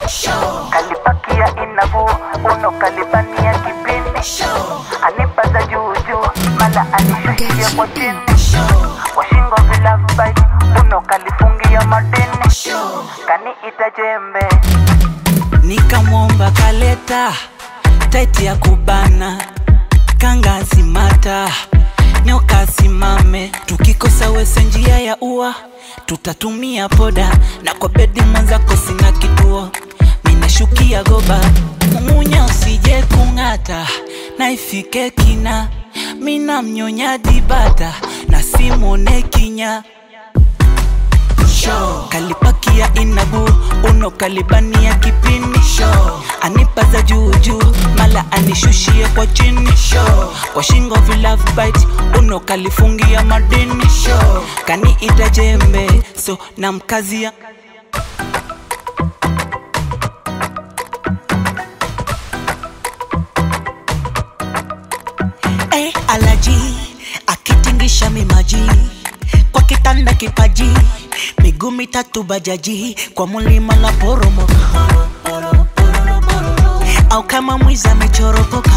kalipakia inavu uno kalibania kipindi anipaza juujuu mala anishushia kwa chini washingo vilabai uno kalifungia madini kaniita jembe nikamwomba kaleta taiti ya kubana kangasimata nyoka simame tukikosa wese njia ya ua tutatumia poda na kwa bedi mwenzako sina kituo minashukia goba mumunya usije kung'ata na ifike kina mina mnyonya dibata na simone kinya Show. kalipakia inabu uno kalibania kipini Show. anipaza juujuu mala anishushie kwa chini Show. kwa shingo vilove bite uno kalifungia madini Show. kaniita jembe so na mkazia Eh, alaji akitingisha mimaji kwa kitanda kipaji miguu mitatu bajaji kwa mulima la poromoka au kama mwizi amechoropoka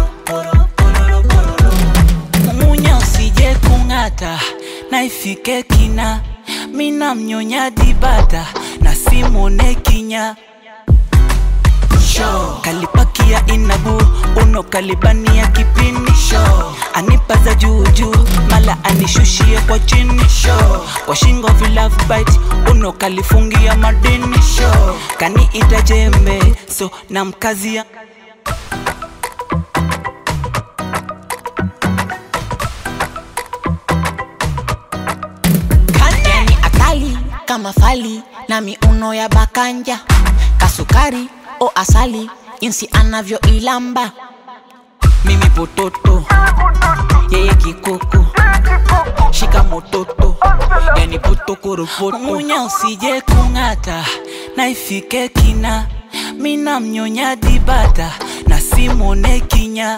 mumunya usije kung'ata na ifike kina mina mnyonya dibata na simone kinya Show. kalipakia inabu uno kalibania kipini Show. anipaza juujuu mala anishushie kwa chini Show. kwa shingo vilove bite uno kalifungia madini Show. kaniita jembe so na mkazia yani akali kama fali na miuno ya bakanja kasukari o asali jinsi anavyoilamba mimi pototo yeye kikoko shika mototo yani potokoropoto munya usije kung'ata na ifike kina mina mnyonya dibata na simone kinya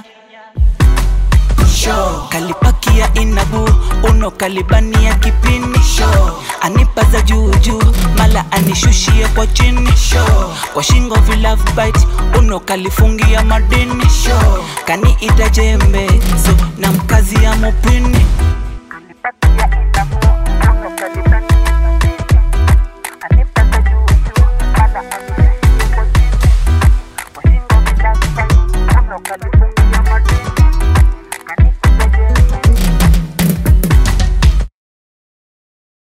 Show. kalipakia inabu uno kalibania kipini Show. anipaza juujuu mala anishushie kwa chini Show. kwa shingo vilove bite uno kalifungia madini Show. kaniita jembe so na mkazi ya mupini